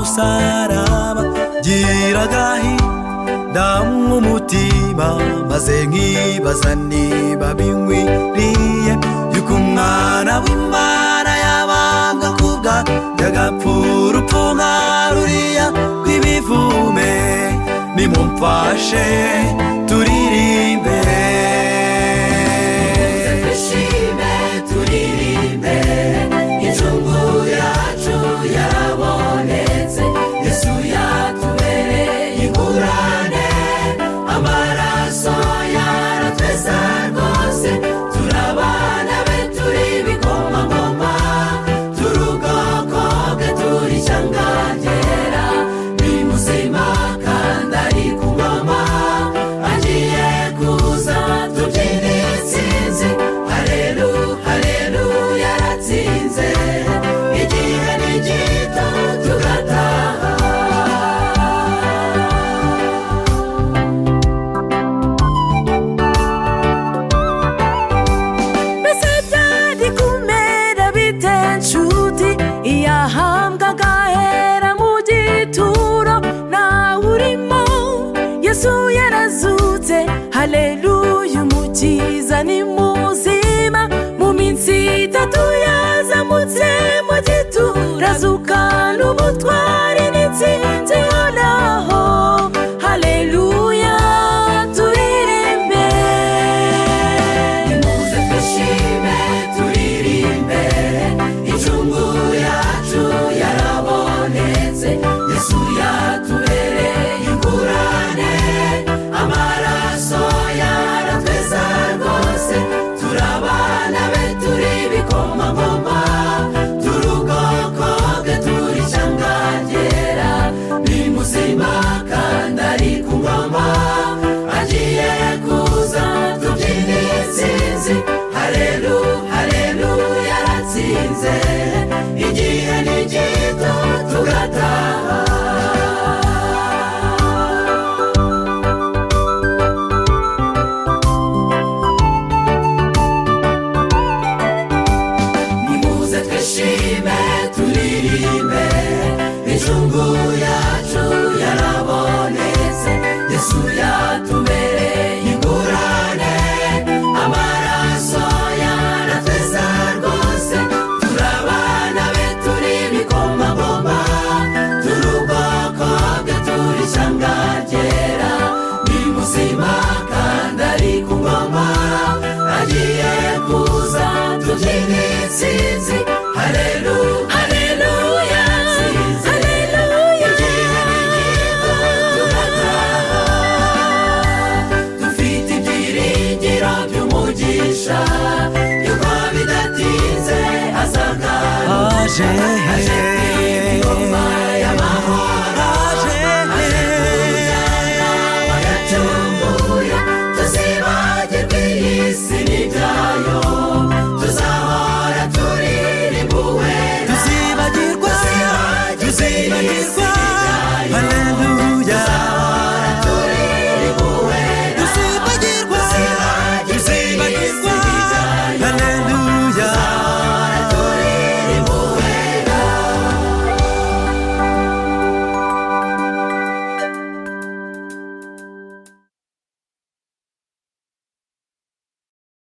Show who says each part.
Speaker 1: umusaraba gira agahinda mu mutima maze nkibaza niba binkwiriye yuko umwana w'imana yabambwa ku bwanjye agapfurupfu nka ruriya rw'ibivume nimumfashe turirimbe
Speaker 2: twishime turirimbe injungu yacu yabonetse yesu yatubereye ingurane amaraso yaratweza rwose turabana be turi ibikomangoma turi ubwoko bwe turi icyangangera ni muzima kandi ari ku ngoma agiye kuza tubyinire intsinzi hareru hareru yaratsinze igihe ni gito tugataha
Speaker 3: mbese byari kumera bite nshuti iyo ahambwa agahera mu gituro ntawe urimo yesu yarazutse hareruya umukiza ni muzima mu minsi itatu yazamutse mu gituro azukana ubutwari n'insinzi ihoraho hareruya turirimbe
Speaker 2: muze twishime turirimbe incungu yacu yarabonetse yesu yatubereye ingurane amaraso yaratweza rwose turabana be turi ibikomangoma turi ubwoko bwe turi icyangangera ni muzima kandi ari ku ngoma agiye kuza tubyinire intsinzi hareru hareru yaratsinze igihe ni gito tugataha nimuze twishime turirimbe injungu yacu yarabonetse yesu yatubereye ingurane amaraso yaratweza rwose turabana be turi ibikomangoma turi ubwoko bwe turi icyangangera ni muzima kandi ari ku ngoma agiye kuza tugira intsinzi hareru hareruya hareruya dufite ibyiringiro by'umugisha yuko bidatinze azagaruka
Speaker 1: aje